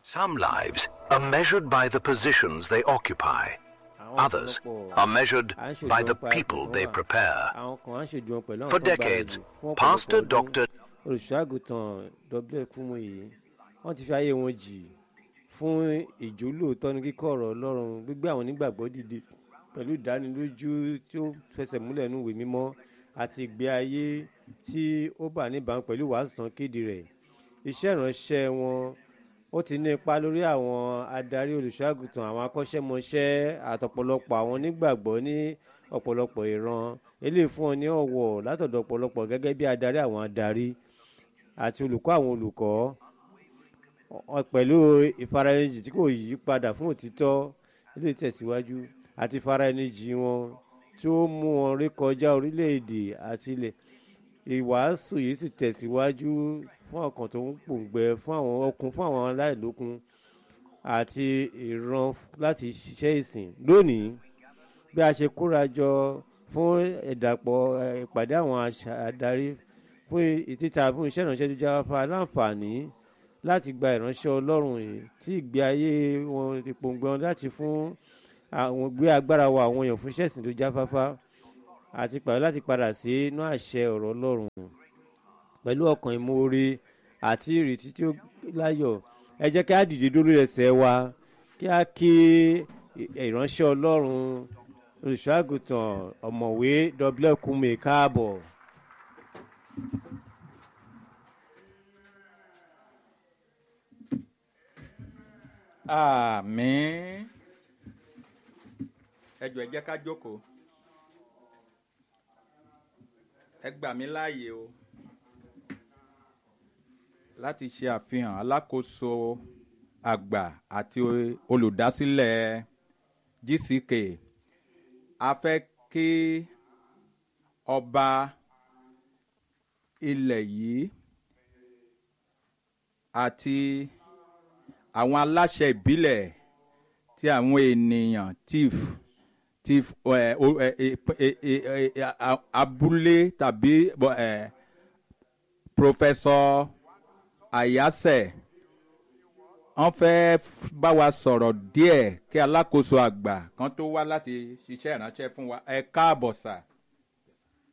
Some lives are measured by the positions they occupy. Others are measured by the people they prepare. àwọn kan á ṣèjú wọn pẹ̀lú àwọn For tó ń gbáradì decades, fún ọ̀pọ̀lọpọ̀ Pastor ọdún. Dr. olùṣọ́àgùtàn w kúmọ̀yé wọ́n ti fi ayé wọn jì fún ìjólóòtọ́ ní kíkọ́ ọ̀rọ̀ ọlọ́run gbígbé àwọn onígbàgbọ́ dìde pẹ̀lú ìdánilójú tí ó fẹsẹ̀ múlẹ̀ nínú ìwé mímọ́ àti ìgbé ayé tí ó bà níbàámu pẹ̀lú wàásù tán kéde rẹ̀ iṣẹ́ ìránṣẹ́ wọn ó ti ní ipa lórí àwọn adarí olùṣọ́àgùtàn àwọn akọ́ṣẹ́mọṣẹ́ àtọ̀pọ̀lọpọ̀ àwọn onígbàgbọ́ ní ọ̀pọ̀lọpọ̀ ìran eléyìí fún ọ ní ọ̀wọ̀ látọ̀dọ̀ ọ̀pọ̀lọpọ̀ gẹ́gẹ́ bí adarí àwọn adarí àti olùkọ́ àwọn olùkọ́ ọ- pẹ̀lú ìfaraẹnijì tí kò yí padà fún òtítọ́ ilé tẹ̀síwájú àti ìfaraẹnijì wọn tí ó mú wọn rékọjá orílẹ̀-èdè àti ilẹ̀ ìwàásù yìí sì tẹ̀síwájú fún ọkàn tó ń pòǹgbẹ fún àwọn ọkùn fún àwọn aláìlókun àti ìran láti ṣiṣẹ́ ìsìn lónìí bí a ṣe kóra jọ fún ìdàpọ̀ eh, ìpàdé àwọn àṣà adarí fún ìtìta fún iṣẹ́ ìránṣẹ́ tó jáfáfá láǹfààní láti gba ìránṣẹ́ ọlọ́run yìí tí ìgbé ayé wọn ti pòǹgbẹ wọn láti fún àwọn gbé agbára wa àwọn èèyàn fún iṣẹ́ ìsìn tó jáfáfá àti pàdé láti padà sí inú àṣẹ ọ̀rọ̀ ọlọ́run pẹ̀lú ọkàn ìmoore àti ìrètí tí ó láyọ̀ ẹ jẹ́ kí á dìde dúró ẹsẹ̀ wa kí á kí ìránṣẹ́ ọlọ́run olùṣọ́àgùtàn ọ̀mọ̀wé w kúmi káàbọ̀. àmín ẹ jọ̀ọ́ ẹ jẹ́ ká jókòó ẹ gbà mí láàyè o láti ṣe àfihàn alákòóso àgbà àti olùdásílẹ̀ gck a fẹ́ kí ọba ilẹ̀ yìí àti àwọn aláṣẹ ìbílẹ̀ tí àwọn ènìyàn tif tif ẹ o ẹ ẹ ẹ ẹ ẹ a- abúlé tàbí bọ- ẹ pòfẹsọ àyàsẹ wọ́n fẹ́ bá wa sọ̀rọ̀ díẹ̀ kí alákòóso àgbà kan tó wá láti ṣiṣẹ́ ìránṣẹ́ fún wa ẹ káàbọ̀ sà.